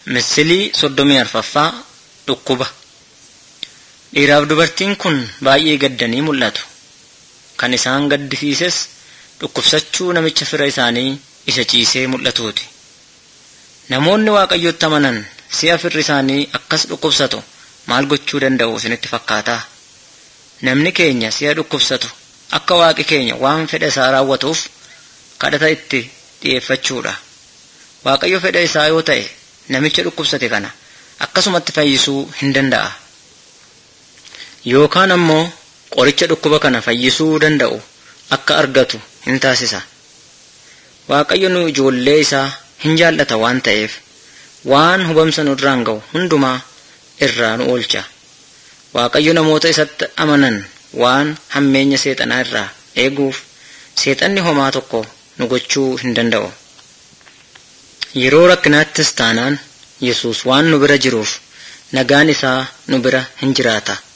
Misilii soddomii arfaffaa dhukkuba. Dhiiraaf dubartiin kun baay'ee gaddanii mul'atu. Kan isaan gaddisiises dhukkubsachuu namicha fira isaanii isa ciisee mul'atuuti. Namoonni Waaqayyotti amanan si'a firri isaanii akkas dhukkubsatu maal gochuu danda'u isinitti fakkaataa? Namni keenya si'a dhukkubsatu akka waaqi keenya waan fedha isaa raawwatuuf kadhata itti dhi'eeffachuudha. Waaqayyo fedha isaa yoo ta'e namicha dhukkubsate kana akkasumatti fayyisuu hin danda'a. Yookaan ammoo qoricha dhukkuba kana fayyisuu danda'u akka argatu hin taasisa. Waaqayyo nu ijoollee isaa hin jaallata waan ta'eef waan hubamsa nu irraan ga'u hundumaa irraa nu oolcha. Waaqayyo namoota isatti amanan waan hammeenya seexanaa irraa eeguuf seexanni homaa tokko nu gochuu hin danda'u. Yeroo rakkinaattis taanaan Yesuus waan nu bira jiruuf nagaan isaa nu bira hin jiraata.